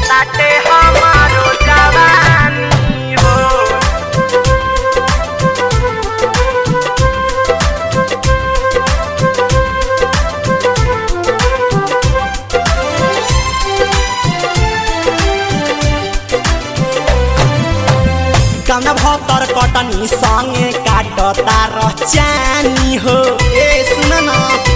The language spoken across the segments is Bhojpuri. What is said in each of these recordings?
रोताटे हमारो जवानी हो कम भतर कटनी संगे काटता रचानी हो ए सुन न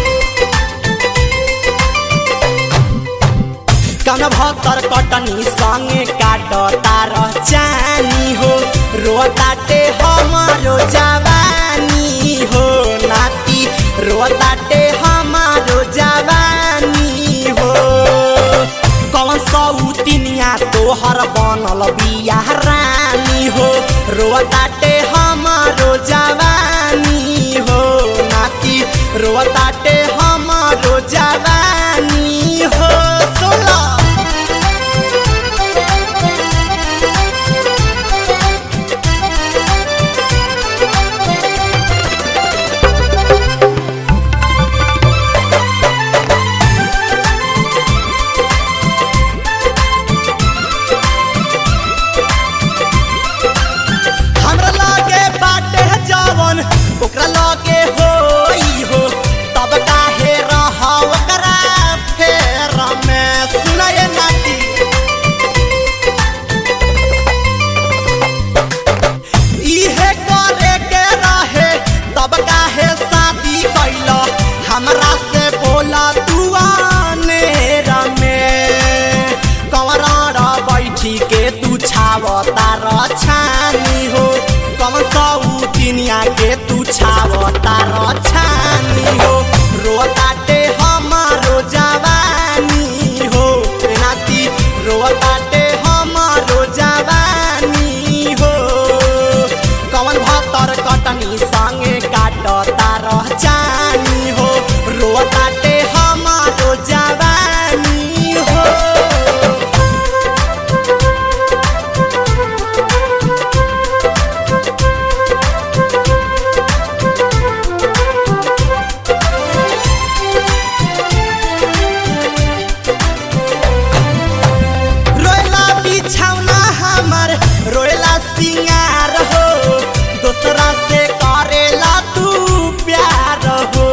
कम भतर कटनी संगे काटता रचानी हो रोताटे हमारो जवानी हो नाती रोताटे हमारो जवानी हो कौन सौतिनिया तोहर बनल बिया रानी हो रोताटे हमारो जवानी हो नाती रोताटे हमारो जवानी हो सोला हमरा लगे बाटे जवन ओकरा लगे होई हो तब काहे रह ओकरा फेर में सुनाए नाती इहे करे के रहे तब काहे शादी कैल हमरा से बोला तू आनेर में कमर बैठी के तू छावता रछानी हो कम सौतिनिया के तू छावता रछानी हो रोताटे हमारो जवानी हो ए नाती रोताटे हमारो जवानी हो कवन भतर कटनी संगे काटता रहचानी हो रोताटे हमारो जवानी हो रोएला बिछौना हमर रोएला सिंगार हो दोसरा से करेला तू प्यार हो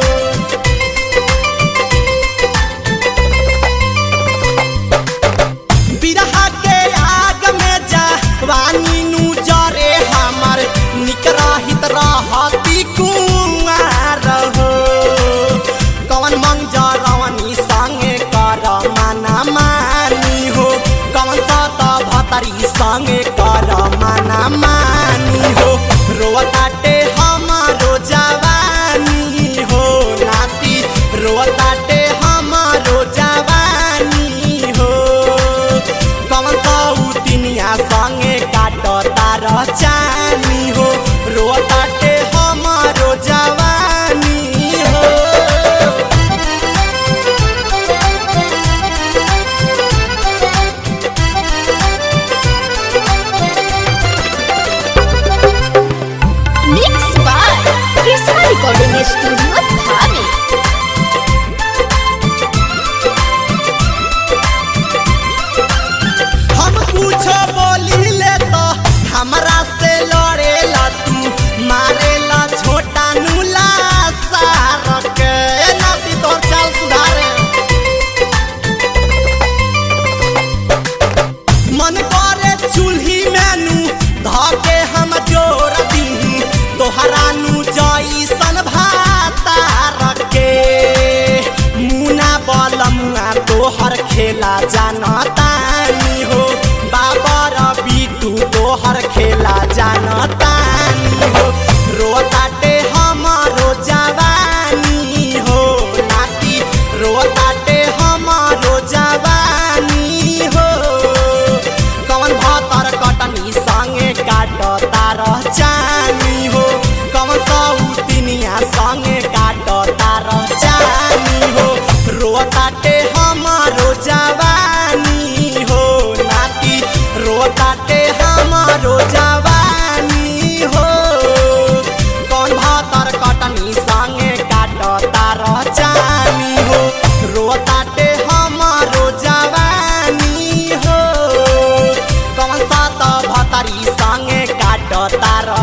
बिरहा के आग में जा वानी नु जरे हमर निक रहित रहती कुमार हो कवन मंग जरवनी संगे कर माना मानी हो कवन सत भतरी संगे कर माना मानी हो रोताटे हमारो जवानी हो नाती रोताटे हमारो जवानी हो कवन सौतिनिया संगे काटता रचानी हो रोताटे हमारो जवानी हो Mix by Krishna Recording Studio, Dhami. हम कुछ बोली ले तो हमरा से लड़ेला तू मारेला छोटा नुला सार के ए नाती तोर चाल सुधारे मन करे चूल्ही मेनू धके हम जोर दी तोहरा नु जईसन भाता रखे तार